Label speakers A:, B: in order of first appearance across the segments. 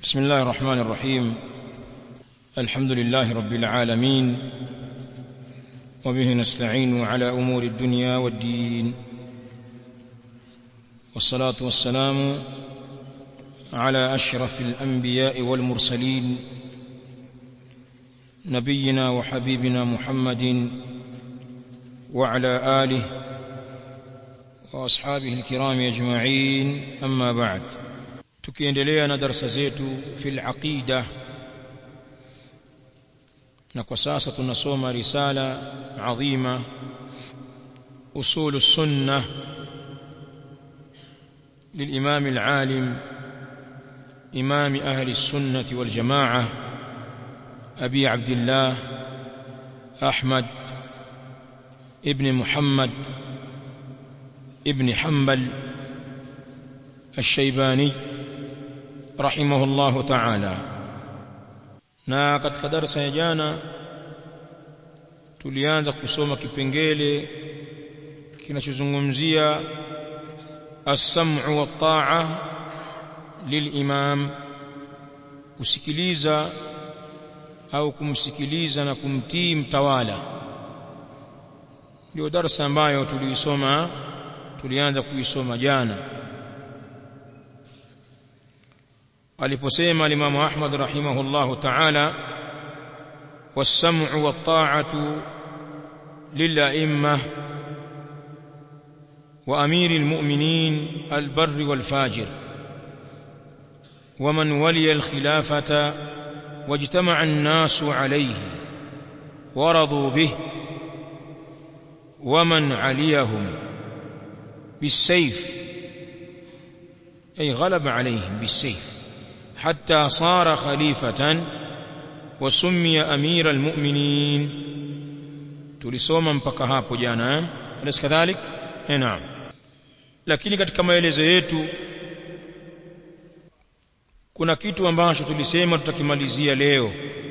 A: بسم الله الرحمن الرحيم الحمد لله رب العالمين وبه نستعين على امور الدنيا والدين والصلاه والسلام على اشرف الانبياء والمرسلين نبينا وحبيبنا محمد وعلى اله واصحابه الكرام اجمعين اما بعد tukiendelea na darasa zetu fil aqida na kwa sasa tunasoma risala adhima usul السنه للامام العالم امام اهل السنه والجماعه ابي عبد الله احمد ابن محمد ابن حنبل الشيباني رحمه الله تعالى na katika darasa ya jana tulianza kusoma kipengele kinachozungumzia as-sam'u wat-ta'a lil-imam kusikiliza au kumsikiliza na kumtii mtawala ndio darasa ambayo tuliisoma tulianza kuisoma jana aliposema alimamu Ahmad rahimahullahu ta'ala was-sam'u wat-ta'atu lil-a'immah wa amiril mu'minin al-barr wal-fajir ومن ولي الخلافة واجتمع الناس عليه ورضوا به ومن عليهم بالسيف أي غلب عليهم بالسيف حتى صار خليفة وسمي أمير المؤمنين tulisoma mpaka hapo jana eh alis kadhalik eh naam lakini katika maelezo yetu kuna kitu ambacho tulisema tutakimalizia leo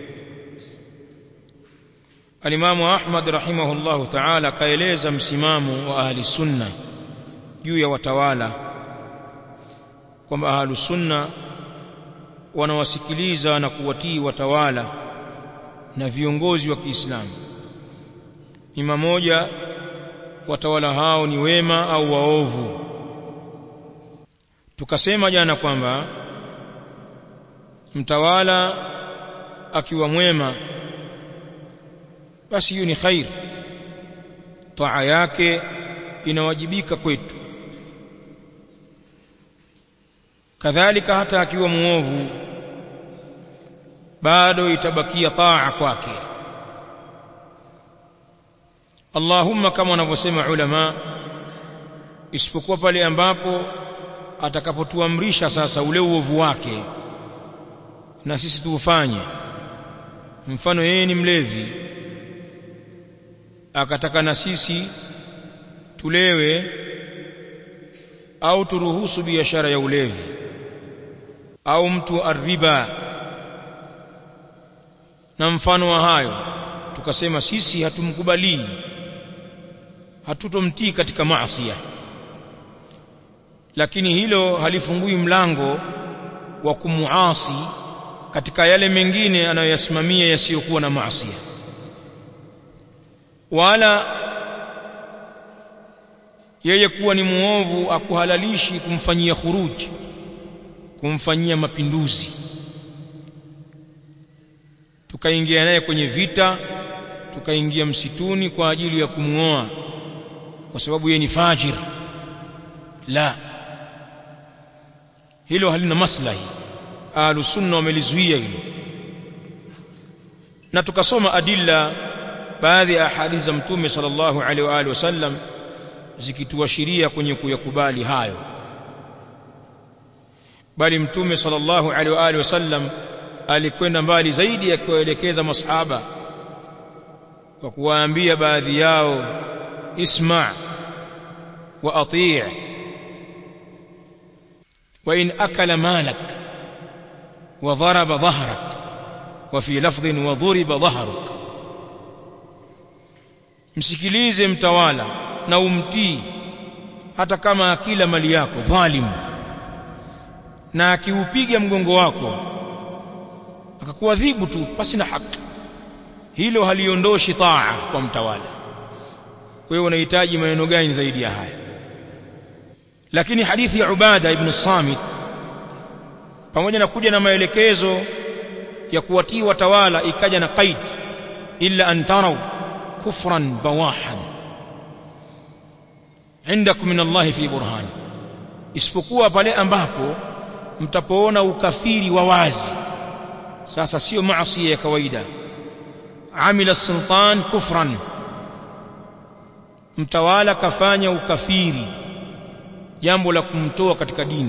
A: alimamu Ahmad rahimahullahu ta'ala kaeleza msimamo wa ahli sunna juu ya watawala kwamba ahli sunna wanawasikiliza na kuwatii watawala na viongozi wa Kiislamu ima moja watawala hao ni wema au waovu tukasema jana kwamba mtawala akiwa mwema basi hiyo ni khair taa yake inawajibika kwetu kadhalika hata akiwa muovu bado itabakia taa kwake Allahumma kama wanavyosema ulama isipokuwa pale ambapo atakapotuamrisha sasa ule uovu wake na sisi tuufanye mfano yeye ni mlevi akataka na sisi tulewe au turuhusu biashara ya ulevi au mtu arriba na mfano wa hayo tukasema sisi hatumkubalii hatutomtii katika maasi lakini hilo halifungui mlango wa kumuasi katika yale mengine anayoyasimamia yasiyokuwa na maasi wala yeye kuwa ni muovu akuhalalishi kumfanyia khuruji kumfanyia mapinduzi tukaingia naye kwenye vita tukaingia msituni kwa ajili ya kumuoa kwa sababu yeye ni fajir la hilo halina maslahi ahlu sunna wamelizuia hilo na tukasoma adilla baadhi ya ahadithi za mtume sallallahu alaihi wa alihi wasallam zikituashiria kwenye kuyakubali hayo bali mtume sallallahu alaihi wa alihi wasallam alikwenda mbali zaidi akiwaelekeza masahaba kwa kuwaambia baadhi yao isma wa atii wa in akala malak wa daraba dhahrak wa fi lafdhin wa dhuriba dhahruk msikilize mtawala na umtii hata kama akila mali yako dhalimu na akiupiga mgongo wako akakuadhibu tu pasi na haki hilo haliondoshi taa kwa mtawala wewe unahitaji maneno gani zaidi ya haya lakini hadithi ya Ubada ibn Samit pamoja na kuja na maelekezo ya kuwatii watawala ikaja na qaid illa an taraw kufran bawahan indakum min Allah fi burhan isipokuwa pale ambapo mtapoona ukafiri wa wazi sasa sio maasi ya kawaida amila sultan kufran mtawala kafanya ukafiri jambo la kumtoa katika dini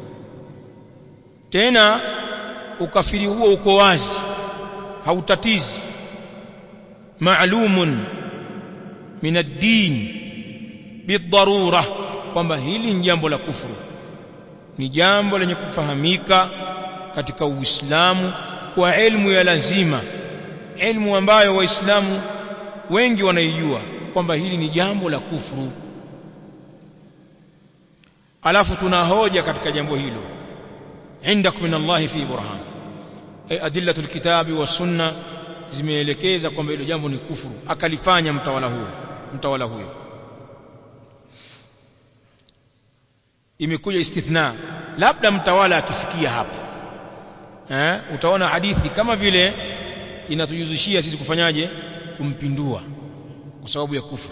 A: tena ukafiri huo uko wazi hautatizi maalumun min ad-din bidharura kwamba hili ni jambo la kufuru ni jambo lenye kufahamika katika Uislamu kwa elimu ya lazima elimu ambayo waislamu wengi wanaijua kwamba hili ni jambo la kufuru alafu tuna hoja katika jambo hilo indakum min Allah fi burhan ay adillatu alkitabi wa sunna zimeelekeza kwamba hilo jambo ni kufuru akalifanya mtawala huyo mtawala huyo imekuja istithna labda mtawala akifikia hapo eh utaona hadithi kama vile inatujuzishia sisi kufanyaje kumpindua kwa sababu ya kufuru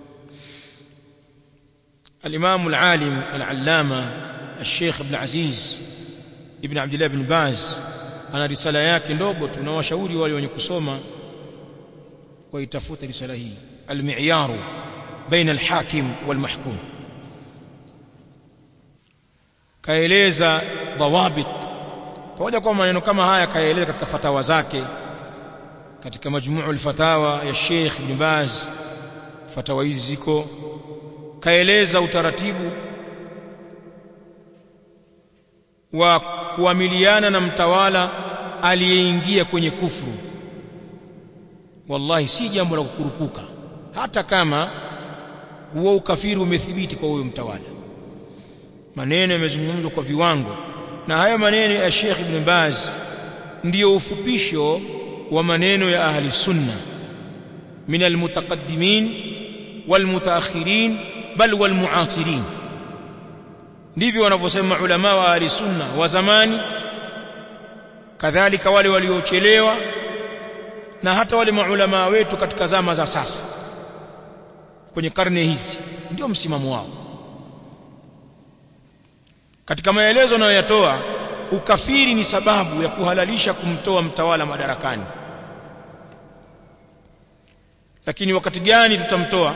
A: الإمام العالم العلامة الشيخ ابن عزيز ابن عبد الله بن باز ana risala yake ndogo tu na washauri wale wenye kusoma waitafuta risala hii al-mi'yaru baina al-hakim wal-mahkum kaeleza dhawabit pamoja kwa maneno kama haya kaeleza katika fatawa zake katika majmuu al-fatawa ya Sheikh Ibn Baz fatawa hizi ziko kaeleza utaratibu wa kuamiliana na mtawala aliyeingia kwenye kufuru wallahi si jambo la kukurupuka hata kama huo ukafiri umethibiti kwa huyo mtawala maneno yamezungumzwa kwa viwango na haya maneno ya Sheikh Ibn Baz ndiyo ufupisho wa maneno ya ahli sunna min almutaqaddimin walmutaakhirin bal walmuasirin ndivyo wanavyosema ulama wa ahli sunna wa zamani kadhalika wale waliochelewa na hata wale maulama wetu katika zama za sasa kwenye karne hizi ndio msimamo wao katika maelezo anayoyatoa ukafiri ni sababu ya kuhalalisha kumtoa mtawala madarakani lakini wakati gani tutamtoa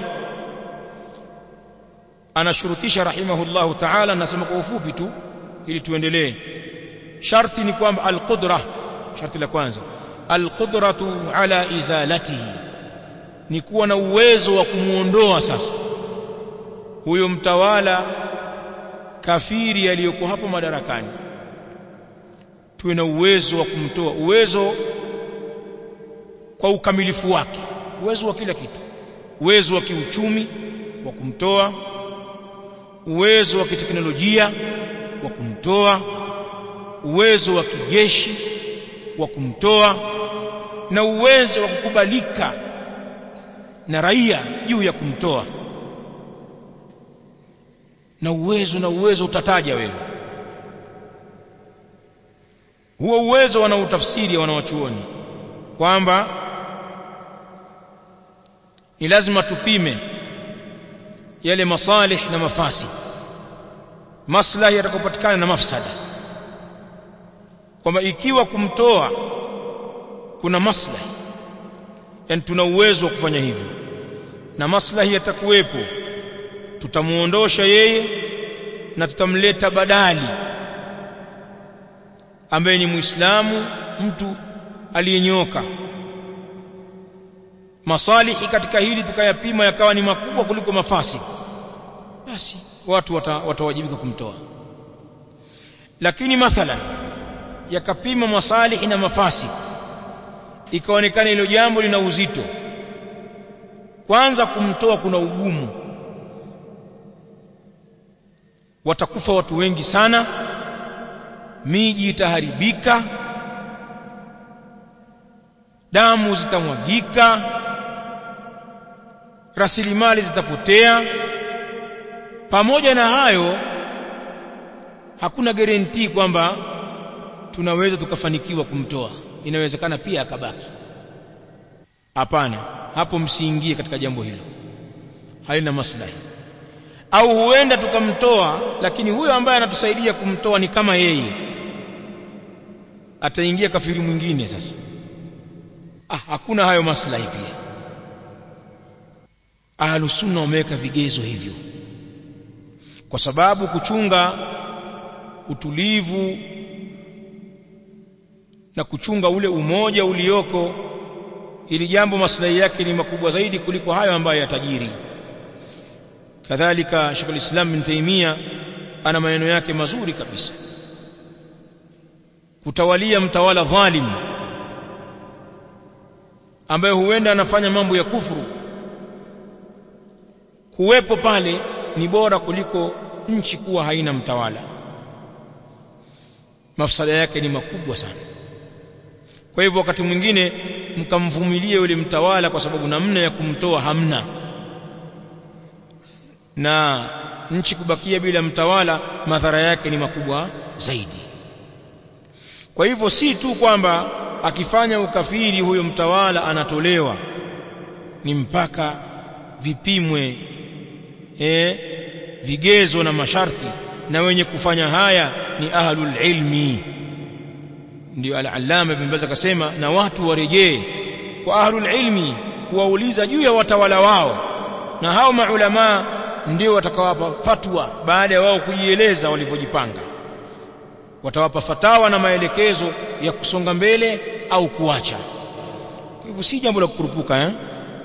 A: anashurutisha rahimahullahu ta'ala nasema kwa ufupi tu ili tuendelee sharti ni kwamba alqudra sharti la kwanza alqudratu ala izalatihi ni kuwa na uwezo wa kumuondoa sasa huyo mtawala kafiri aliyoko hapo madarakani tuwe na uwezo wa kumtoa uwezo kwa ukamilifu wake uwezo wa kila kitu uwezo wa kiuchumi wa kumtoa uwezo wa kiteknolojia wa kumtoa uwezo wa kijeshi wa kumtoa na uwezo wa kukubalika na raia juu ya kumtoa na uwezo na uwezo utataja wewe huo uwezo wanautafsiri wanawachuoni kwamba ni lazima tupime yale masalih na mafasi maslahi yatakayopatikana na mafsada kwamba ikiwa kumtoa kuna maslahi yani tuna uwezo wa kufanya hivyo na maslahi yatakuwepo tutamuondosha yeye na tutamleta badali ambaye ni muislamu mtu aliyenyoka masalihi katika hili tukayapima yakawa ni makubwa kuliko mafasi basi watu watawajibika wata kumtoa lakini mathalan yakapima masalihi na mafasi ikaonekana hilo jambo lina uzito kwanza kumtoa kuna ugumu watakufa watu wengi sana miji itaharibika damu zitamwagika rasilimali zitapotea pamoja na hayo hakuna guarantee kwamba tunaweza tukafanikiwa kumtoa inawezekana pia akabaki hapana hapo msiingie katika jambo hilo halina maslahi au huenda tukamtoa lakini huyo ambaye anatusaidia kumtoa ni kama yeye ataingia kafiri mwingine sasa ah, hakuna hayo maslahi pia ahlus sunna wameweka vigezo hivyo kwa sababu kuchunga utulivu na kuchunga ule umoja ulioko ili jambo maslahi yake ni makubwa zaidi kuliko hayo ambayo yatajiri kadhalika Sheikh al-Islam bin Taymiyyah ana maneno yake mazuri kabisa kutawalia mtawala dhalim ambaye huenda anafanya mambo ya kufuru kuwepo pale ni bora kuliko nchi kuwa haina mtawala mafsada yake ni makubwa sana kwa hivyo wakati mwingine mkamvumilie yule mtawala kwa sababu namna ya kumtoa hamna na nchi kubakia bila mtawala madhara yake ni makubwa zaidi kwa hivyo si tu kwamba akifanya ukafiri huyo mtawala anatolewa ni mpaka vipimwe eh, vigezo na masharti na wenye kufanya haya ni ahlul ilmi ndio al-allama ibn Baz akasema na watu warejee kwa ahlul ilmi kuwauliza juu ya watawala wao na hao maulama ndio watakawapa fatwa baada ya wao kujieleza walivyojipanga watawapa fatawa na maelekezo ya kusonga mbele au kuacha kwa hivyo si jambo la kukurupuka eh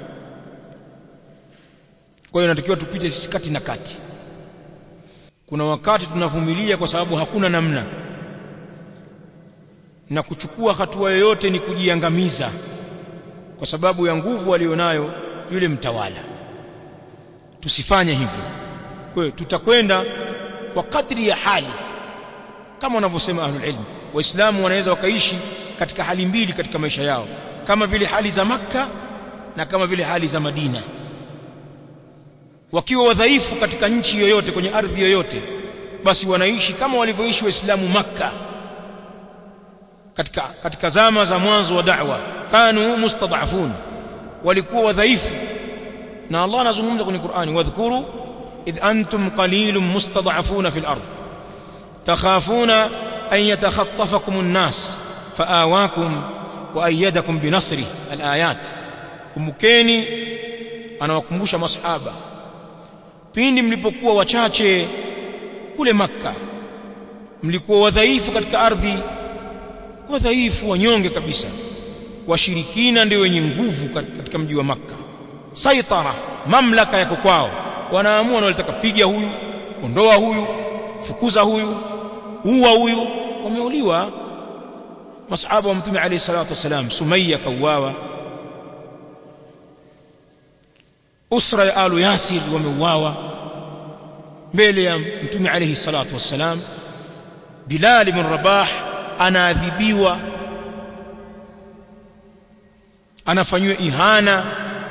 A: kwa hiyo inatakiwa tupite sisi kati na kati kuna wakati tunavumilia kwa sababu hakuna namna na kuchukua hatua yoyote ni kujiangamiza kwa sababu ya nguvu alionayo yule mtawala tusifanye hivyo kwa hiyo tutakwenda kwa kadri ya hali kama wanavyosema ahlul ilm waislamu wanaweza wakaishi katika hali mbili katika maisha yao kama vile hali za makka na kama vile hali za madina wakiwa wadhaifu katika nchi yoyote kwenye ardhi yoyote basi wanaishi kama walivyoishi waislamu makka katika katika zama za mwanzo wa da'wa kanu mustad'afun walikuwa wadhaifu na Allah anazungumza kwenye Qur'ani wadhkuru idh antum qalilun mustad'afuna fil ard takhafuna an yatakhattafakum an-nas faawakum wa ayyadakum binasri al-ayat kumbukeni anawakumbusha masahaba pindi mlipokuwa wachache kule makka mlikuwa wadhaifu katika ardhi wadhaifu wanyonge kabisa washirikina ndio wenye nguvu katika mji wa makka saitara mamlaka yako kwao wanaamua wanalitaka piga huyu ondoa huyu fukuza huyu uwa huyu wameuliwa masahaba wa mtume alayhi salatu wasalam sumayya kauawa usra ya alu yasir wameuawa mbele ya mtume alayhi salatu wassalam bilal ibn rabah anaadhibiwa anafanywa ihana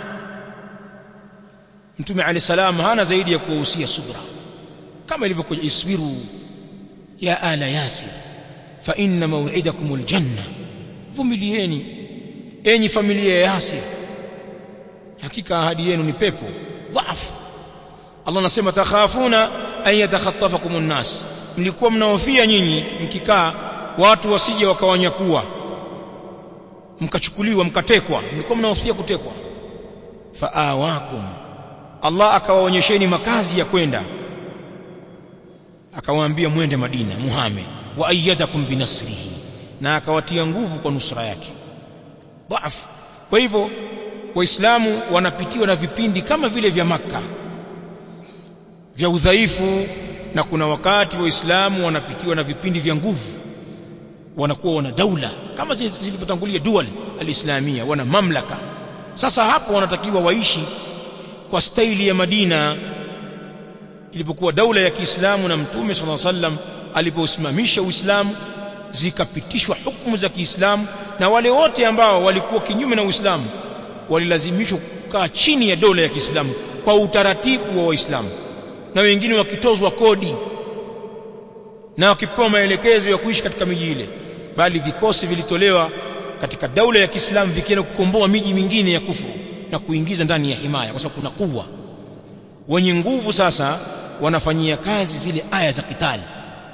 A: mtume alayhi salam hana zaidi ya kuwahusia subra kama ilivyokuja isbiru ya ala yasir fa inna maw'idakum aljanna vumilieni enyi familia ya yasir hakika ahadi yenu ni pepo dhaifu Allah anasema takhafuna an yatakhattafakum an-nas mlikuwa mnaofia nyinyi mkikaa watu wasije wakawanyakua mkachukuliwa mkatekwa mlikuwa mnaofia kutekwa faawakum Allah akawaonyesheni makazi ya kwenda akawaambia mwende Madina muhame wa ayyadakum binasrihi na akawatia nguvu kwa nusra yake dhaifu kwa hivyo waislamu wanapitiwa na vipindi kama vile vya maka vya udhaifu na kuna wakati waislamu wanapitiwa na vipindi vya nguvu wanakuwa wana daula kama zilivyotangulia dual alislamia wana mamlaka sasa hapo wanatakiwa waishi kwa staili ya Madina ilipokuwa daula ya Kiislamu na Mtume صلى الله عليه وسلم aliposimamisha Uislamu zikapitishwa hukumu za Kiislamu na wale wote ambao walikuwa kinyume na Uislamu walilazimishwa kukaa chini ya dola ya Kiislamu kwa utaratibu wa Waislamu na wengine wakitozwa kodi na wakipewa maelekezo ya kuishi katika miji ile bali vikosi vilitolewa katika daula ya Kiislamu vikienda kukomboa miji mingine ya kufuru na kuingiza ndani ya himaya kwa sababu kuna kuwa wenye nguvu sasa wanafanyia kazi zile aya za kitali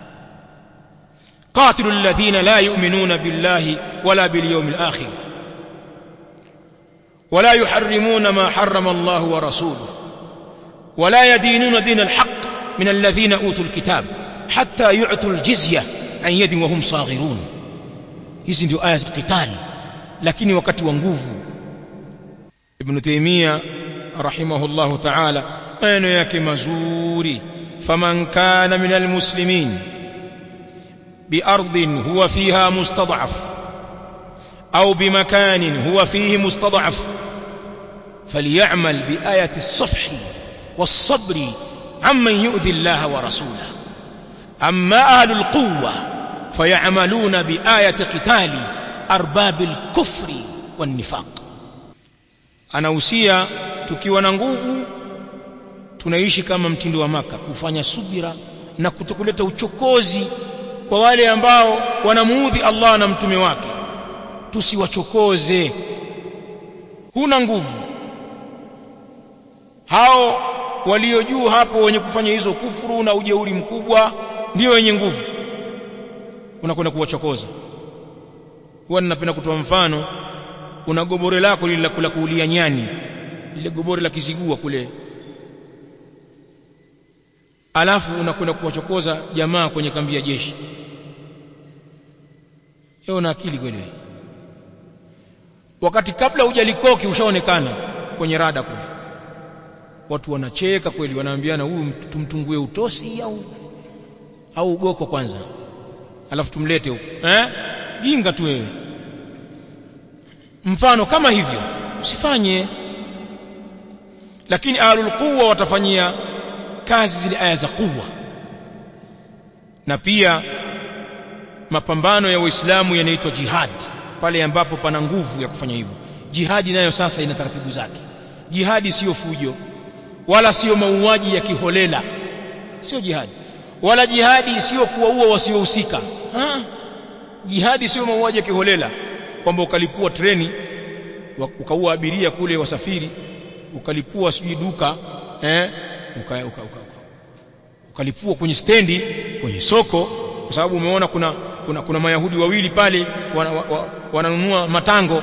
A: قاتلوا الذين لا يؤمنون بالله ولا باليوم الآخر ولا يحرمون ما حرم الله ورسوله ولا يدينون دين الحق من الذين أوتوا الكتاب حتى يعطوا الجزية عن يد وهم صاغرون hizi ndio aya za kitali lakini wakati wa nguvu ibn taymiya rahimahullahu ta'ala maneno yake mazuri faman kana min almuslimin بأرض هو فيها مستضعف أو بمكان هو فيه مستضعف فليعمل بآية الصفح والصبر عمن يؤذي الله ورسوله أما أهل القوة فيعملون بآية قتال أرباب الكفر والنفاق أنا أوسيا tukiwa na nguvu tunaishi kama mtindo wa maka kufanya subira na kutokuleta uchokozi kwa wale ambao wanamuudhi Allah na mtume wake tusiwachokoze huna nguvu hao walio juu hapo wenye kufanya hizo kufuru na ujeuri mkubwa ndio wenye nguvu unakwenda kuwachokoza huwa ninapenda kutoa mfano una gobore lako lile la kuulia nyani lile gobore la kizigua kule alafu unakwenda kuwachokoza jamaa kwenye kambi ya jeshi wewe una akili kweli wakati kabla hujalikoki ushaonekana kwenye rada kule watu wanacheka kweli wanaambiana huyu tumtungue utosi au au ugoko kwanza alafu tumlete huko eh jinga tu wewe mfano kama hivyo usifanye lakini ahlul quwwa watafanyia kazi zile aya za kuwa na pia mapambano ya Uislamu yanaitwa jihad pale ambapo pana nguvu ya kufanya hivyo jihadi nayo sasa ina taratibu zake jihadi sio fujo wala sio mauaji ya kiholela sio jihadi wala jihadi sio kuwaua wasiohusika jihadi sio mauaji ya kiholela kwamba ukalipua treni ukaua abiria kule wasafiri ukalipua sijui duka eh uka, uka, uka, uka. ukalipua kwenye stendi kwenye soko kwa sababu umeona kuna kuna, kuna mayahudi wawili pale wananunua wa, wa, matango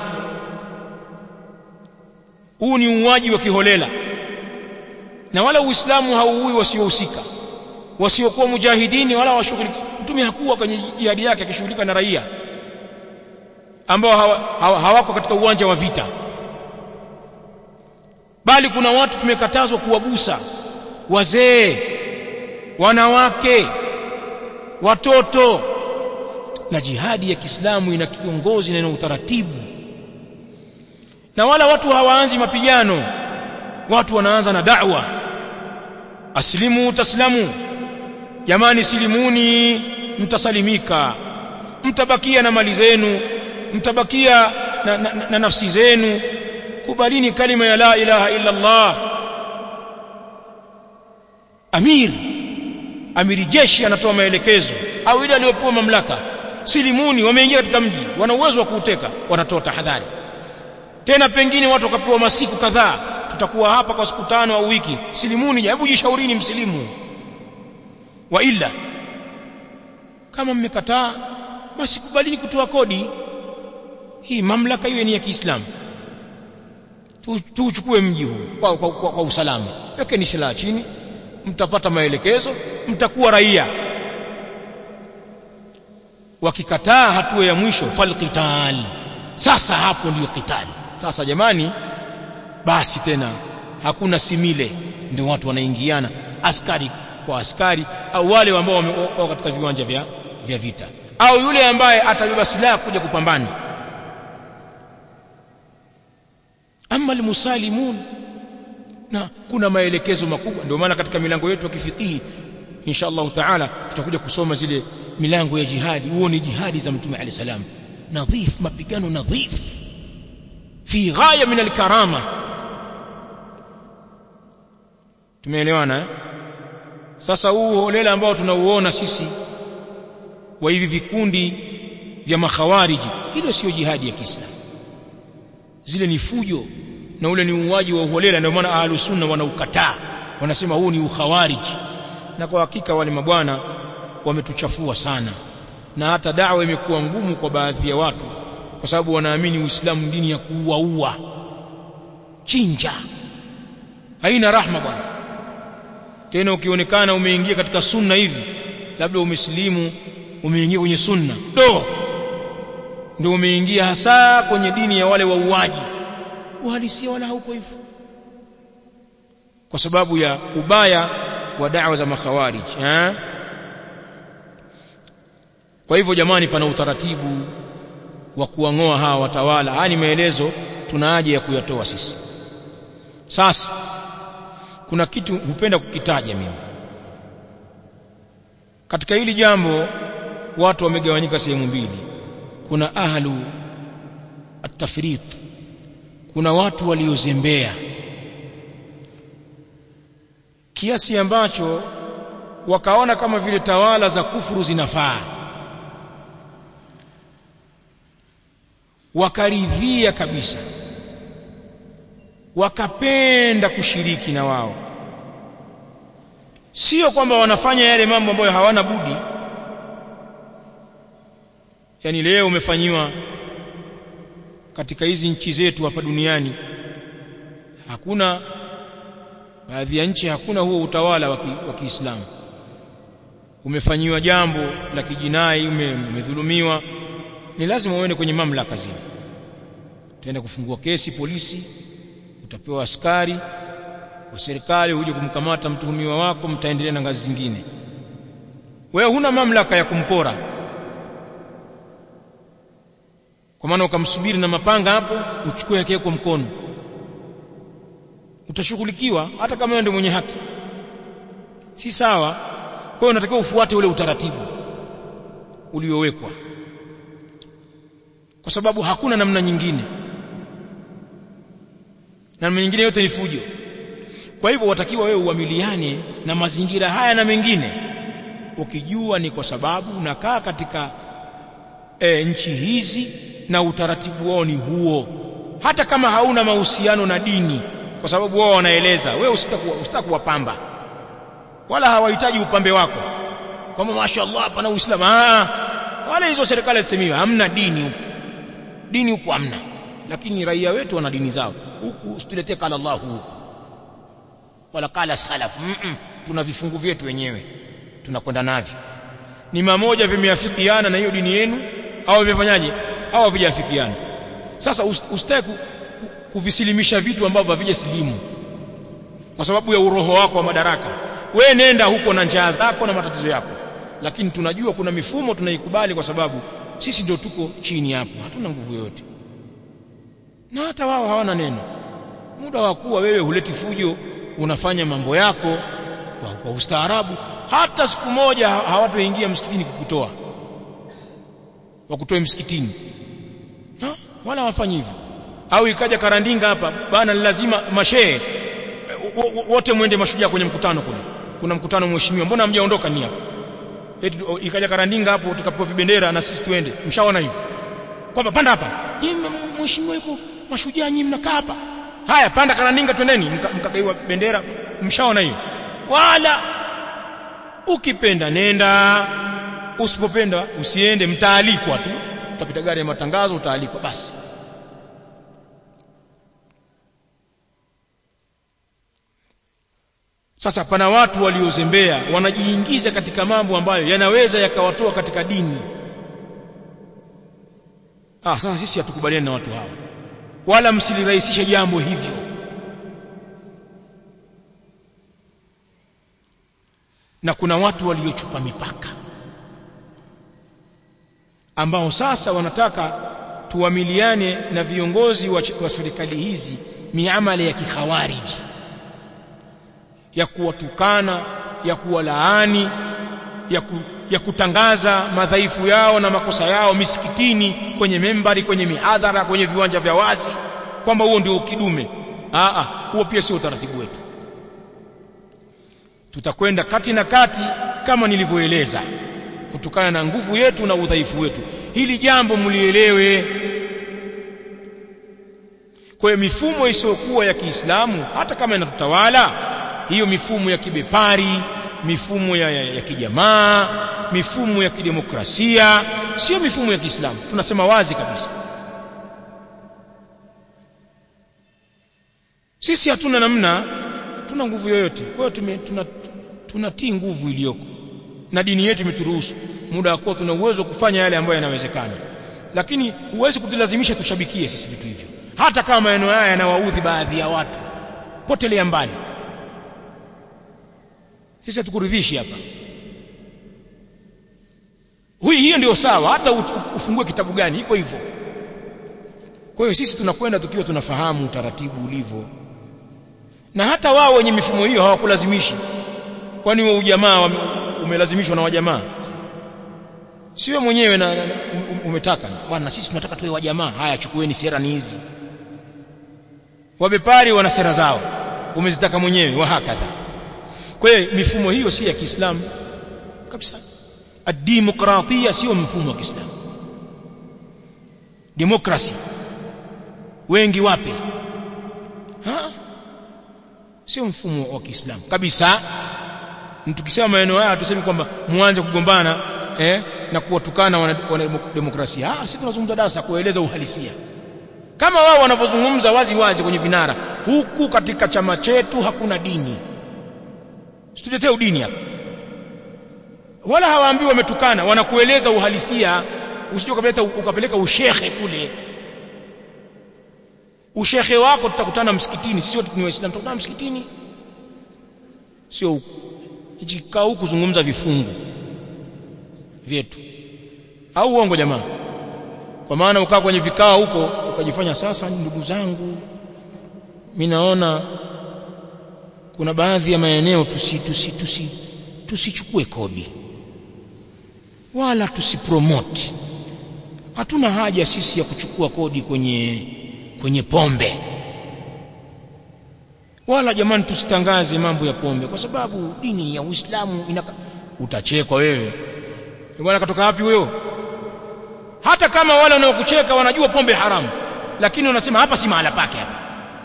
A: huu ni uuaji wa kiholela na wala uislamu hauui wasiohusika wasiokuwa mujahidini wala washughulika mtume hakuwa kwenye jihadi yake akishughulika na raia ambao hawa, hawa, hawako katika uwanja wa vita bali kuna watu tumekatazwa kuwagusa wazee wanawake watoto na jihadi ya Kiislamu ina kiongozi na ina utaratibu na wala watu hawaanzi mapigano watu wanaanza na da'wa aslimu taslamu jamani silimuni mtasalimika mtabakia na mali zenu mtabakia na, na, na, na nafsi zenu kubalini kalima ya la ilaha illa Allah amir amiri jeshi anatoa maelekezo au yule aliyopewa mamlaka silimuni wameingia katika mji wana uwezo wa kuuteka wanatoa tahadhari tena pengine watu wakapewa masiku kadhaa tutakuwa hapa kwa siku tano au wiki silimuni hebu jishaurini msilimu wa illa kama mmekataa basi kubalini kutoa kodi hii mamlaka iwe ni ya Kiislamu tuuchukue mji huu kwa, kwa, kwa, kwa usalama wekeni silaha chini mtapata maelekezo mtakuwa raia wakikataa hatua ya mwisho falqital sasa hapo ndio kitali sasa jamani basi tena hakuna simile ndio watu wanaingiana askari kwa askari au wale ambao wako katika viwanja vya, vya vita au yule ambaye atabeba silaha kuja kupambana ama almusalimun na kuna maelekezo makubwa ndio maana katika milango yetu ya kifikihi insha Allah taala tutakuja kusoma zile milango ya jihadi huo ni jihadi za mtume alayhi salam nadhif mapigano nadhif fi ghaya min alkarama tumeelewana eh? sasa huu holela ambao tunauona sisi wa hivi vikundi vya makhawariji hilo sio jihadi ya Kiislamu zile ni fujo na ule ni uuaji wa uholela ndio maana ahlus sunna wanaukataa wanasema huu ni ukhawariji na kwa hakika wale mabwana wametuchafua sana na hata dawa imekuwa ngumu kwa baadhi ya watu kwa sababu wanaamini Uislamu dini ya kuuaua chinja haina rahma bwana tena ukionekana umeingia katika sunna hivi labda umesilimu umeingia kwenye sunna do ndio umeingia hasa kwenye dini ya wale wauaji uhalisia wala hauko hivyo kwa sababu ya ubaya wa da'wa za makhawarij eh kwa hivyo jamani pana utaratibu wa kuangoa hawa watawala haya ni maelezo tuna haja ya kuyatoa sisi sasa kuna kitu hupenda kukitaja mimi katika hili jambo watu wamegawanyika sehemu mbili kuna ahlu at-tafrit kuna watu waliozembea kiasi ambacho wakaona kama vile tawala za kufuru zinafaa wakaridhia kabisa wakapenda kushiriki na wao sio kwamba wanafanya yale mambo ambayo hawana budi yani leo umefanyiwa katika hizi nchi zetu hapa duniani hakuna baadhi ya nchi hakuna huo utawala wa Kiislamu umefanyiwa jambo la kijinai umedhulumiwa ni lazima uende kwenye mamlaka zile utaenda kufungua kesi polisi utapewa askari wa serikali uje kumkamata mtuhumiwa wako mtaendelea na ngazi zingine wewe huna mamlaka ya kumpora kwa maana ukamsubiri na mapanga hapo uchukue yake kwa mkono utashughulikiwa hata kama wewe ndio mwenye haki si sawa kwa hiyo unatakiwa ufuate ule utaratibu uliowekwa kwa sababu hakuna namna nyingine namna nyingine yote ni fujo kwa hivyo watakiwa wewe uamiliane na mazingira haya na mengine ukijua ni kwa sababu unakaa katika e, nchi hizi na utaratibu wao ni huo hata kama hauna mahusiano na dini kwa sababu wao wanaeleza wewe usitaka kuwapamba wala hawahitaji upambe wako kwamba mashaallah pana uislamu ah wala hizo serikali zisemiwa hamna dini huko dini huko hamna lakini raia wetu wana dini zao huku usituletee kala Allah huku wala kala salaf mm -mm. tuna vifungu vyetu wenyewe tunakwenda navyo ni mamoja vimeafikiana na hiyo dini yenu au vimefanyaje au havijafikiana sasa usitaki kuvisilimisha vitu ambavyo havijasilimu kwa sababu ya uroho wako wa madaraka we nenda huko na njaa zako na matatizo yako lakini tunajua kuna mifumo tunaikubali kwa sababu sisi ndio tuko chini hapo hatuna nguvu yoyote na hata wao hawana neno muda wa kuwa wewe huleti fujo unafanya mambo yako kwa, kwa ustaarabu hata siku moja hawatoingia msikitini kukutoa wakutoe msikitini ha? wala hawafanyi hivyo au ikaja karandinga hapa bana lazima mashehe wote mwende mashujaa kwenye mkutano kule kuna mkutano mheshimiwa mbona hamjaondoka ni hapo eti ikaja karandinga hapo tukapewa vibendera na sisi tuende mshaona hiyo kwamba panda hapa mheshimiwa yuko mashujaa nyinyi mnakaa hapa haya panda karandinga twendeni mkagaiwa bendera mshaona hiyo wala ukipenda nenda usipopenda usiende mtaalikwa tu utapita gari ya matangazo utaalikwa basi sasa pana watu waliozembea wanajiingiza katika mambo ambayo yanaweza yakawatoa katika dini ah sasa sisi hatukubaliani na watu hawa wala msilirahisishe jambo hivyo na kuna watu waliochupa mipaka ambao sasa wanataka tuamiliane na viongozi wa, wa serikali hizi miamala ya kikhawariji ya kuwatukana ya kuwalaani ya, ku, ya kutangaza madhaifu yao na makosa yao misikitini kwenye membari kwenye mihadhara kwenye viwanja vya wazi kwamba huo ndio kidume aa huo pia sio utaratibu wetu tutakwenda kati na kati kama nilivyoeleza kutokana na nguvu yetu na udhaifu wetu hili jambo mlielewe kwa hiyo mifumo isiyokuwa ya Kiislamu hata kama inatutawala hiyo mifumo ya kibepari mifumo ya, ya, ya kijamaa mifumo ya kidemokrasia sio mifumo ya Kiislamu tunasema wazi kabisa sisi hatuna namna tuna nguvu yoyote kwa hiyo tuna tunatii nguvu iliyoko na dini yetu imeturuhusu muda wa kuwa tuna uwezo wa kufanya yale ambayo yanawezekana lakini huwezi kutulazimisha tushabikie sisi vitu hivyo hata kama maneno haya yanawaudhi baadhi ya watu potelea mbali sisi hatukuridhishi hapa huyu hiyo ndio sawa hata ufungue kitabu gani iko hivyo kwa hiyo sisi tunakwenda tukiwa tunafahamu utaratibu ulivyo na hata wao wenye mifumo hiyo hawakulazimishi kwani wewe ujamaa umelazimishwa na wajamaa siwe mwenyewe na, na, na umetaka bwana sisi tunataka tuwe wajamaa haya chukueni sera ni hizi wabepari wana sera zao umezitaka mwenyewe wa hakadha kwa hiyo mifumo hiyo si ya Kiislamu kabisa ad-demokratia sio mfumo wa Kiislamu demokrasi wengi wape ha sio mfumo wa Kiislamu kabisa tukisema maneno haya tuseme kwamba muanze kugombana eh, na kuwatukana wana, wana demokrasia ah sisi tunazungumza darasa kueleza uhalisia kama wao wanavyozungumza wazi wazi kwenye vinara huku katika chama chetu hakuna dini situtetee udini hapa wala hawaambiwi wametukana wanakueleza uhalisia usije ukapeleka ukapeleka ushehe kule ushehe wako tutakutana msikitini sio ni waislamu tutakutana msikitini sio huku hichi kaa huku kuzungumza vifungu vyetu au uongo jamaa kwa maana ukaa kwenye vikao huko ukajifanya sasa ndugu zangu mimi naona kuna baadhi ya maeneo tusi tusi tusi tusichukue kodi wala tusipromote hatuna haja sisi ya kuchukua kodi kwenye kwenye pombe wala jamani tusitangaze mambo ya pombe kwa sababu dini ya Uislamu inaka utachekwa wewe bwana katoka wapi huyo hata kama wale wanaokucheka wanajua pombe haramu lakini wanasema hapa si mahala pake hapa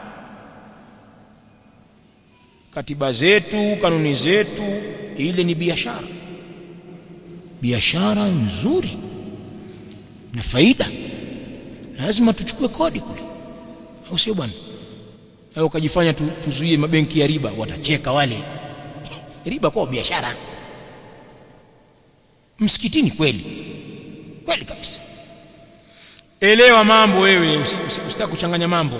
A: katiba zetu kanuni zetu ile ni biashara biashara nzuri na faida lazima tuchukue kodi kule au sio bwana au ukajifanya tu, tuzuie mabenki ya riba watacheka wale riba kwa biashara msikitini kweli kweli kabisa elewa mambo wewe usitaka kuchanganya mambo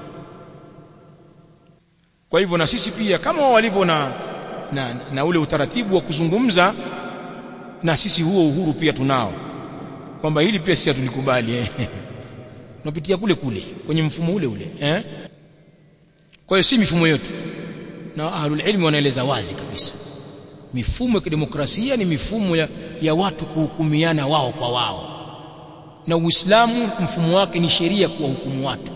A: kwa hivyo na sisi pia kama walivyo na, na na ule utaratibu wa kuzungumza na sisi huo uhuru pia tunao kwamba hili pia sisi hatulikubali eh tunapitia kule kule kwenye mfumo ule ule eh kwa hiyo si mifumo yetu na ahlul ilmi wanaeleza wazi kabisa mifumo ya kidemokrasia ni mifumo ya, ya watu kuhukumiana wao kwa wao na Uislamu mfumo wake ni sheria kuwahukumu watu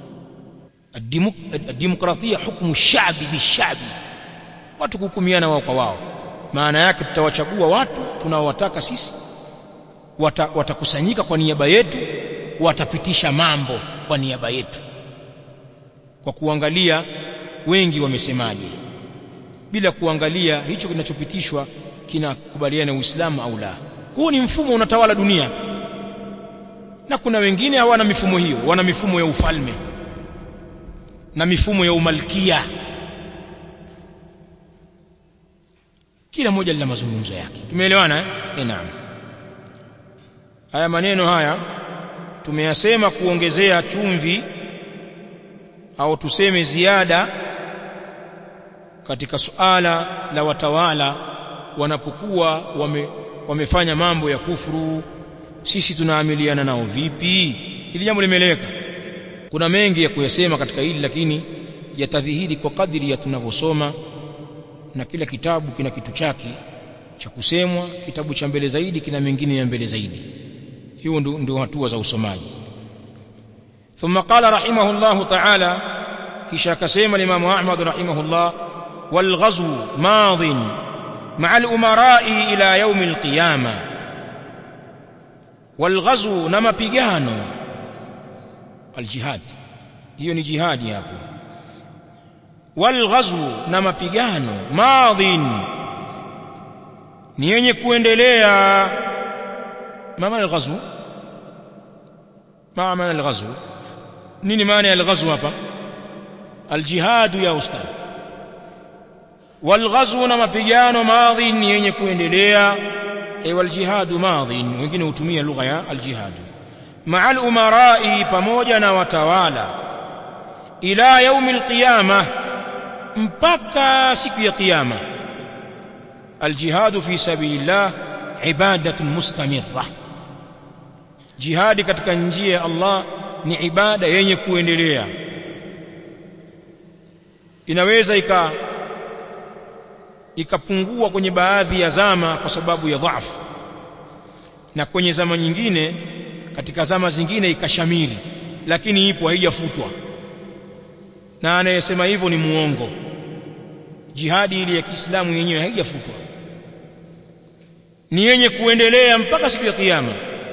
A: الديمقراطيه حكم الشعب بالشعب watu kuhukumiana wao kwa wao maana yake tutawachagua watu tunaowataka sisi wata, watakusanyika kwa niaba yetu watapitisha mambo kwa niaba yetu kwa kuangalia wengi wamesemaje bila kuangalia hicho kinachopitishwa kinakubaliana na Uislamu au la huu ni mfumo unatawala dunia na kuna wengine hawana mifumo hiyo wana mifumo ya ufalme na mifumo ya umalkia kila moja lina mazungumzo yake tumeelewana eh? eh naam haya maneno haya tumeyasema kuongezea chumvi au tuseme ziada katika suala la watawala wanapokuwa wame, wamefanya mambo ya kufuru sisi tunaamiliana nao vipi hili jambo limeeleweka kuna mengi ya kuyasema katika hili lakini yatadhihiri kwa kadiri ya tunavyosoma na kila kitabu kina kitu chake cha kusemwa kitabu cha mbele zaidi kina mengine ya mbele zaidi hiyo ndio ndio hatua za usomaji ثم قال رحمه الله تعالى kisha akasema Imam Ahmad rahimahullah والغزو ماض مع الأمراء إلى يوم القيامة والغزو نما pigano الجهاد hiyo ni jihadi hapo والغزو na mapigano madhin ni yenye kuendelea mama al-ghazw ma maana al-ghazw nini maana ya al-ghazw hapa al-jihad ya ustad والغزو na mapigano madhin ni yenye kuendelea ay wal-jihad madhin wengine hutumia lugha ya al-jihad ma'a al-umara'i pamoja na watawala ila yaumi al-qiyamah mpaka siku ya kiyama aljihadu fi sabilillah ibadatun mustamirra jihadi katika njia ya Allah ni ibada yenye kuendelea inaweza ika ikapungua kwenye baadhi ya zama kwa sababu ya dhaifu na kwenye zama nyingine katika zama zingine ikashamiri lakini ipo haijafutwa na anayesema hivyo ni muongo jihadi ile ya Kiislamu yenyewe haijafutwa ni yenye kuendelea mpaka siku ya kiyama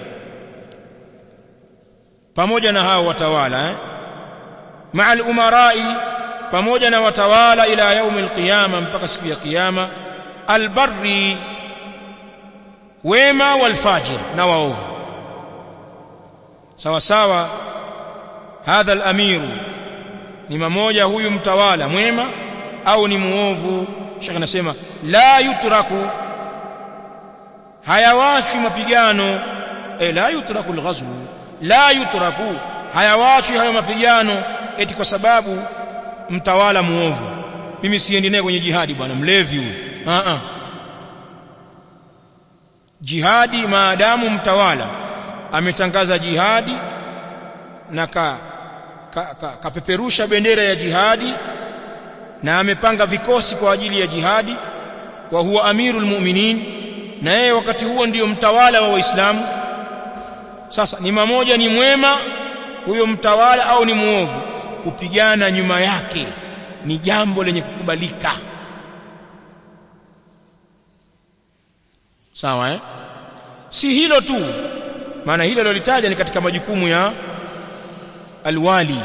A: pamoja na hao watawala eh? ma'al umarai pamoja na watawala ila yaumil qiyama mpaka siku ya kiyama albarri wema walfajir na waovu sawa sawa hadha alamiru ni mmoja huyu mtawala mwema au ni muovu shekh anasema la yutraku hayawachi mapigano eh la yutraku alghazw la yutraku hayawachi hayo mapigano eti kwa sababu mtawala muovu mimi siendi naye kwenye jihadi bwana mlevi huyu a a jihadi maadamu mtawala ametangaza jihadi na ka kapeperusha ka, ka bendera ya jihadi na amepanga vikosi kwa ajili ya jihadi wa huwa amirul mu'minin na yeye wakati huo ndiyo mtawala wa waislamu sasa ni mamoja ni mwema huyo mtawala au ni muovu kupigana nyuma yake ni jambo lenye kukubalika sawa eh si hilo tu maana hilo lolitaja ni katika majukumu ya alwali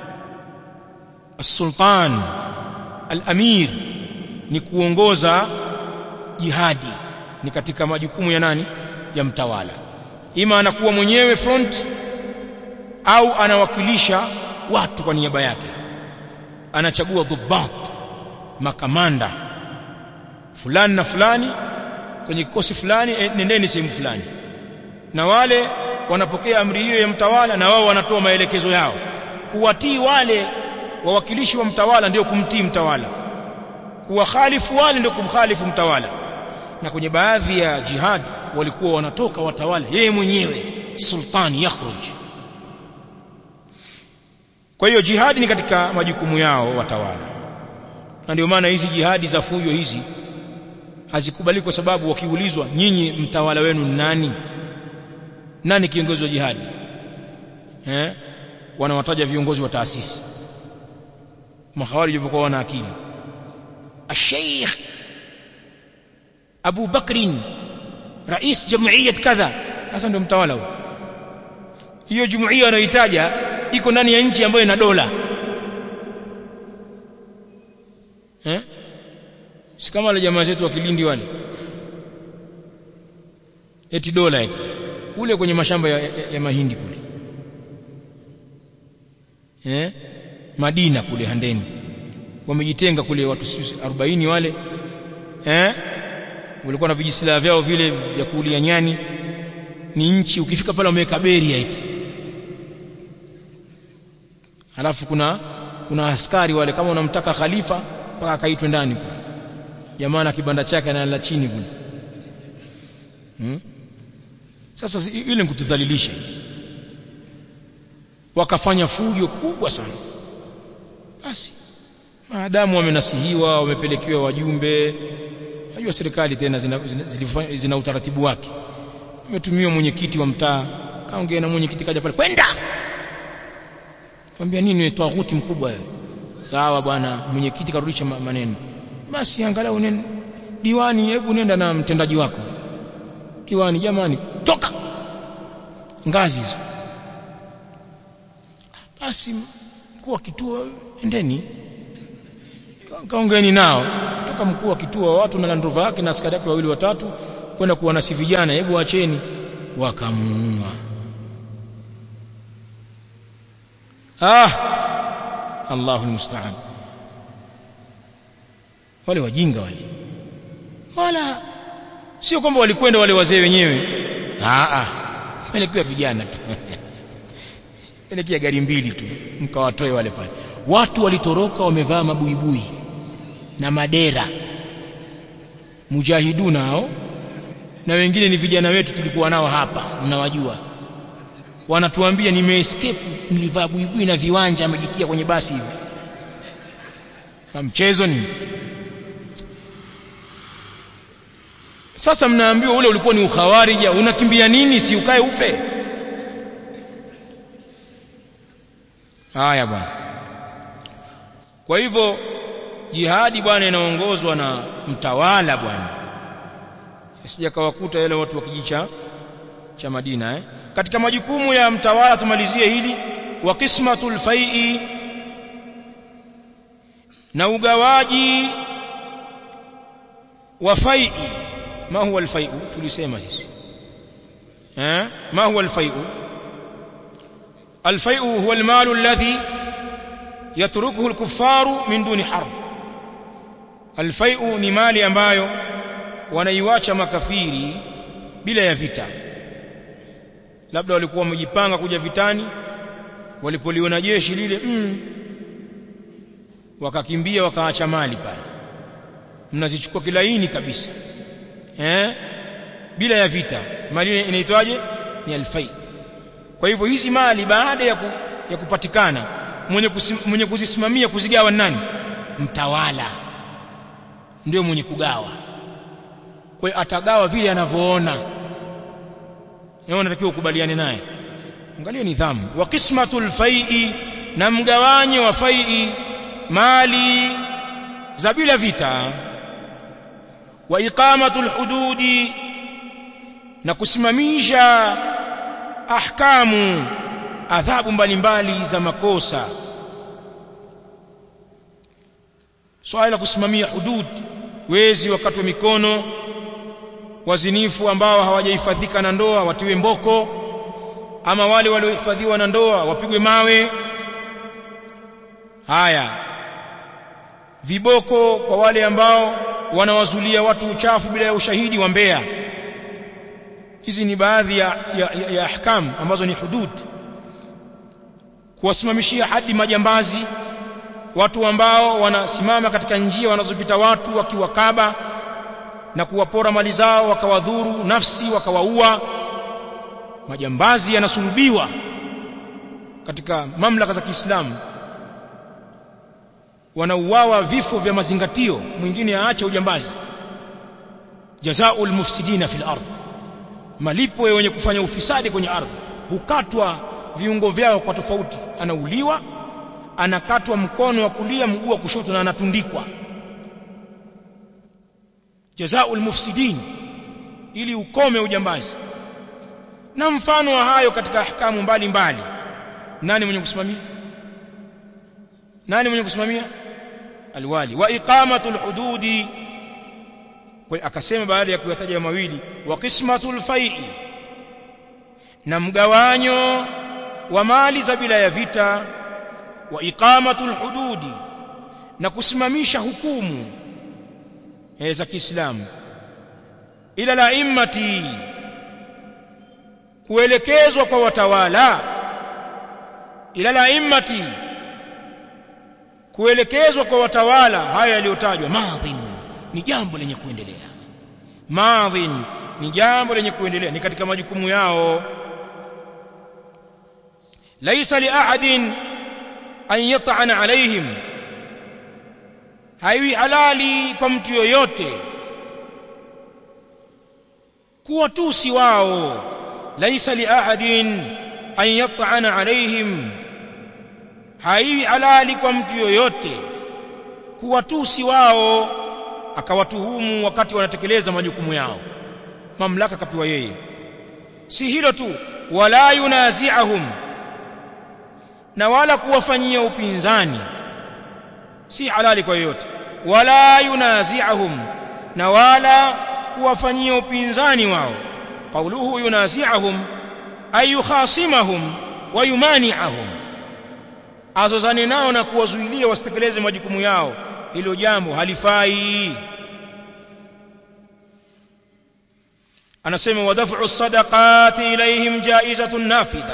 A: السلطان الامير ni kuongoza jihadi ni katika majukumu ya nani ya mtawala ima anakuwa mwenyewe front au anawakilisha watu kwa niaba yake anachagua dhubat makamanda fulani na fulani kwenye kikosi fulani eh, nendeni sehemu fulani na wale wanapokea amri hiyo ya mtawala na wao wanatoa maelekezo yao kuwatii wale wawakilishi wa mtawala ndio kumtii mtawala kuwakhalifu wale ndio kumkhalifu mtawala na kwenye baadhi ya jihad walikuwa wanatoka watawala yeye mwenyewe sultani yakhruj kwa hiyo jihadi ni katika majukumu yao watawala na ndio maana hizi jihadi za fujo hizi hazikubali kwa sababu wakiulizwa nyinyi mtawala wenu ni nani nani kiongozi wa jihadi eh wanawataja viongozi wa taasisi mahawarij walikuwa wana akili الشيخ أبو بكر رئيس جمعية كذا hasa ndio mtawala huyo hiyo jumuiya anayoitaja iko ndani ya nchi ambayo ina dola eh si kama wale jamaa zetu wa Kilindi wale eti dola eti kule kwenye mashamba ya, ya, ya mahindi kule eh Madina kule Handeni wamejitenga kule watu 40 wale eh walikuwa na vijisilaha vyao vile vya kuulia nyani ni nchi ukifika pale wameweka beria eti alafu kuna kuna askari wale kama unamtaka khalifa mpaka akaitwe ndani jamaa na kibanda chake analala chini kule hmm? sasa ile nikutudhalilisha wakafanya fujo kubwa sana basi maadamu wamenasihiwa wamepelekewa wajumbe najua serikali tena zina, zina, zina, zina utaratibu wake imetumiwa mwenyekiti wa mtaa kaongea na mwenyekiti kaja pale kwenda kwambia nini ni tawaghuti mkubwa wewe sawa bwana mwenyekiti karudisha maneno basi angalau nene diwani hebu nenda na mtendaji wako diwani jamani toka ngazi hizo basi mkuu wa kituo endeni kaongeni nao toka mkuu wa kituo watu na landrova yake na askari yake wawili watatu kwenda kuwanasi vijana hebu acheni wakamuua ah Allahu musta'an wale wajinga wale wala sio kwamba walikwenda wale wazee wenyewe ah ah pelekea vijana tu pelekea gari mbili tu mkawatoe wale pale watu walitoroka wamevaa mabuibui na madera mujahiduna hao na wengine ni vijana wetu tulikuwa nao hapa mnawajua wanatuambia nimeescape nilivaa buibui na viwanja amejitia kwenye basi hivi kama mchezo ni sasa mnaambiwa ule ulikuwa ni ukhawarija unakimbia nini si ukae ufe haya bwana kwa hivyo jihadi bwana inaongozwa na mtawala bwana sija kawakuta yale watu wa kijiji cha cha Madina eh katika majukumu ya mtawala tumalizie hili wa qismatul fai'i na ugawaji wa fai'i ma huwa alfai'u tulisema sisi eh ma huwa alfai'u alfai'u huwa almalu alladhi yatrukuhu alkuffaru min duni harb alfai'u ni mali ambayo wanaiwacha makafiri bila ya vita labda walikuwa wamejipanga kuja vitani walipoliona jeshi lile mm, wakakimbia wakaacha mali pale mnazichukua kilaini kabisa eh bila ya vita mali inaitwaje ni alfai kwa hivyo hizi mali baada ya, ku, ya kupatikana mwenye, kusim, mwenye kuzisimamia kuzigawa nani mtawala ndio mwenye kugawa kwa hiyo atagawa vile anavyoona yeye unatakiwa ukubaliane naye angalia nidhamu wa qismatul fai'i na mgawanyo wa fai'i mali za bila vita wa iqamatul hududi na kusimamisha ahkamu adhabu mbalimbali za makosa swala la kusimamia hudud wezi wakati wa mikono wazinifu ambao hawajahifadhika na ndoa watiwe mboko ama wale waliohifadhiwa na ndoa wapigwe mawe haya viboko kwa wale ambao wanawazulia watu uchafu bila ya ushahidi wa mbea hizi ni baadhi ya, ya, ya, ya ahkam ambazo ni hudud kuwasimamishia hadi majambazi watu ambao wanasimama katika njia wanazopita watu wakiwakaba na kuwapora mali zao wakawadhuru nafsi wakawaua majambazi yanasulubiwa katika mamlaka za Kiislamu wanauawa vifo vya mazingatio mwingine aache ujambazi jazaul mufsidina fil ardh malipo ya wenye kufanya ufisadi kwenye ardhi hukatwa viungo vyao kwa tofauti anauliwa anakatwa mkono wa kulia mguu wa kushoto na anatundikwa jazaul mufsidin ili ukome ujambazi na mfano wa hayo katika ahkamu mbalimbali nani mwenye kusimamia nani mwenye kusimamia alwali wa iqamatul hududi kwa akasema baada ya kuyataja mawili wa qismatul fai'i na mgawanyo wa mali za bila ya vita wa iqamatul hududi na kusimamisha hukumu za Kiislamu ila laimmati kuelekezwa kwa watawala ila laimmati kuelekezwa kwa watawala haya yaliyotajwa madhin ni jambo lenye kuendelea madhin ni jambo lenye kuendelea ni katika majukumu yao laisa li ahadin an yat'ana alaihim haiwi halali kwa mtu yoyote kuwatusi wao laisa li ahadin an yat'ana alaihim haiwi halali kwa mtu yoyote kuwatusi wao akawatuhumu wakati wanatekeleza majukumu yao mamlaka kapewa yeye si hilo tu wala yunazi'ahum na wala kuwafanyia upinzani si halali kwa yoyote wala yunazi'ahum na wala kuwafanyia upinzani wao qauluhu yunazi'ahum ay yukhasimahum wa yumani'ahum azozane nao na kuwazuilia wasitekeleze majukumu yao hilo jambo halifai anasema wadaf'u sadaqati ilayhim jaizatun nafidha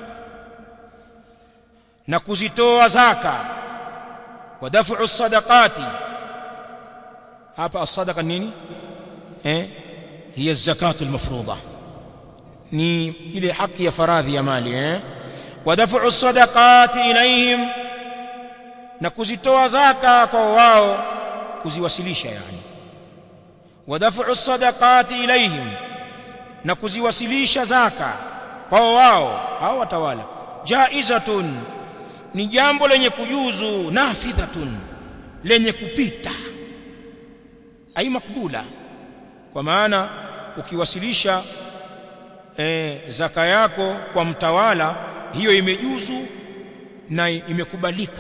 A: na kuzitoa zaka wadaf'u sadaqati hapa as-sadaqa nini eh hiya az-zakatu al-mafruḍa ni ile haki ya faradhi ya mali eh wadaf'u sadaqati ilayhim na kuzitoa zaka kwa wao kuziwasilisha yani wadaf'u sadaqati ilayhim na kuziwasilisha zaka kwa wao hao watawala jaizatun ni jambo lenye kujuzu nafidhatun lenye kupita ai makbula kwa maana ukiwasilisha e, zaka yako kwa mtawala hiyo imejuzu na imekubalika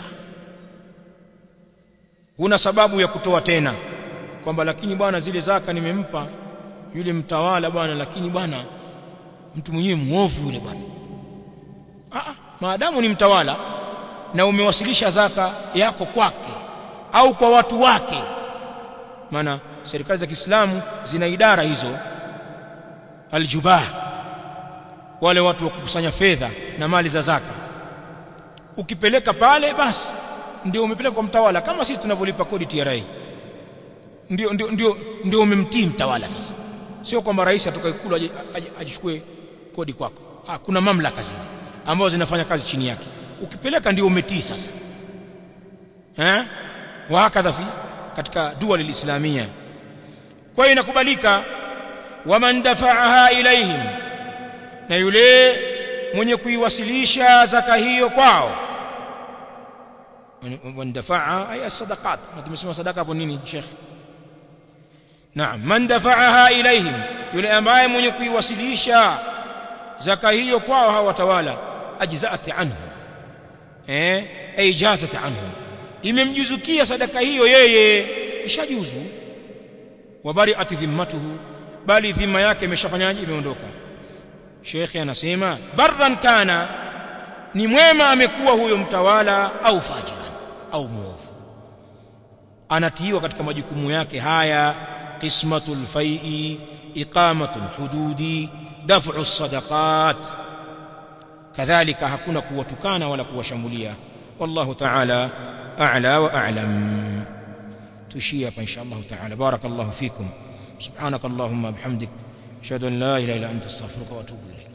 A: huna sababu ya kutoa tena kwamba lakini bwana zile zaka nimempa yule mtawala bwana lakini bwana mtu mwenyewe muovu yule bwana ah maadamu ni mtawala na umewasilisha zaka yako kwake au kwa watu wake maana serikali za Kiislamu zina idara hizo aljubah wale watu wa kukusanya fedha na mali za zaka ukipeleka pale basi ndio umepeleka kwa mtawala kama sisi tunavyolipa kodi TRA ndio ndio ndio ndio umemtii mtawala sasa sio kwamba rais atoka ikulu ajichukue kodi kwako ah kuna mamlaka zile ambazo zinafanya kazi chini yake ukipeleka ndio umetii sasa eh wa hakadha fi katika dua lilislamia kwa hiyo inakubalika waman dafa'aha ilaihim na yule mwenye kuiwasilisha zaka hiyo kwao man dafa'aha ay as-sadaqat na tumesema sadaka hapo nini sheikh naam man dafa'aha ilaihim yule ambaye mwenye kuiwasilisha zaka hiyo kwao hawa watawala ajza'at anhu eh ay jazat anhu imemjuzukia sadaka hiyo yeye ishajuzu wabari'at dhimmatuhu bali dhima yake imeshafanyaje imeondoka shekhi anasema barran kana ni mwema amekuwa huyo mtawala au fajiran au muovu anatiiwa katika majukumu yake haya qismatul fai'i iqamatul hududi daf'u sadaqat kadhalika hakuna kuwatukana wala kuwashambulia wallahu ta'ala a'la wa a'lam tushia hapa insha Allah ta'ala barakallahu fikum subhanakallahumma bihamdik ashhadu an la ilaha illa anta astaghfiruka wa atubu ilayk